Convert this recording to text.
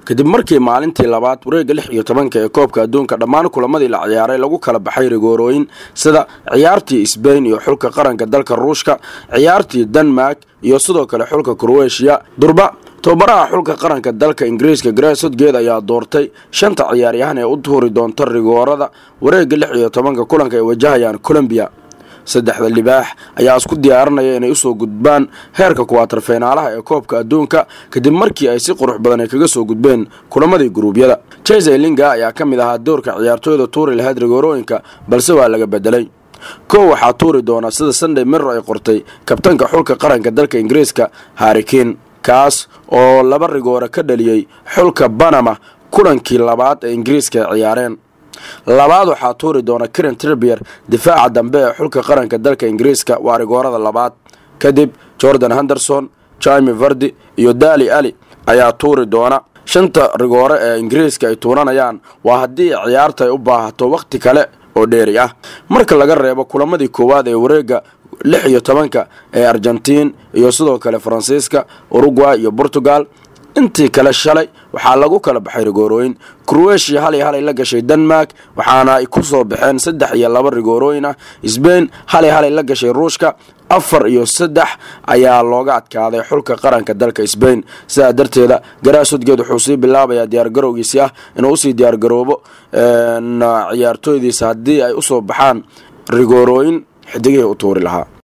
kadib markii maalintii labaad wareegga lix iyo tobanka ee koobka adduunka dhammaan kulamadii la ciyaaray lagu kala baxay rigoorooyin sida ciyaartii sbain iyo xulka qaranka dalka ruushka ciyaartii denmark iyo sidoo kale xulka kroatiya durba tobabaraha xulka qaranka dalka ingiriiska gareesodgeed ayaa doortay shanta ciyaaryahan ee u tuuri doonta rigoorada wareegga lix iyo tobanka kulanka ay wajahayaan colombiya saddexda libaax ayaa isku diyaarinaya inay usoo gudbaan heerka kuwaatar feynaalaha ee koobka adduunka kadib markii ay si qurux badan ay kaga soo gudbeen kulamadii guruubyada jese linga ayaa ka mid ahaa doorka ciyaartooyda tuuri lahayd rigoorooyinka balse waa laga bedelay kow waxaa tuuri doona sida sunday mirro ay qortay kabtanka xulka qaranka dalka ingiriiska harrikin kaas oo laba rigoore ka dhaliyey xulka banama kulankii labaad ee ingiriiska ay ciyaareen labaad waxaa tuuri doona karen tribier difaaca dambe ee xulka qaranka dalka ingiriiska waa rigoorada labaad kadib jordan henderson jimi vardi iyo dali ali ayaa tuuri doona shanta rigoore ee ingiriiska ay tuuranayaan waa haddii ciyaarta ay u baahato wakhti kale oo dheeri ah marka laga reebo kulamadii koowaad ee wareega lix iyo tobanka ee argentiin iyo sidoo kale faransiiska uruguay iyo portugal intii kale shalay waxaa lagu kala baxay rigoorooyin kroatia hal iyo halay la gashay denmark waxaana ay ku soo baxeen saddex iyo laba rigoorooyin ah sbain hal iyo halay la gashay ruushka afar iyo saddex ayaa looga adkaaday xulka qaranka dalka sbain sidaa darteeda garaasudgeed wuxuu sii bilaabayaa diyaargarowgiisi ah inuu usii diyaargaroobo ciyaartooydiisa haddii ay usoo baxaan rigoorooyin xidigihii u tuuri lahaa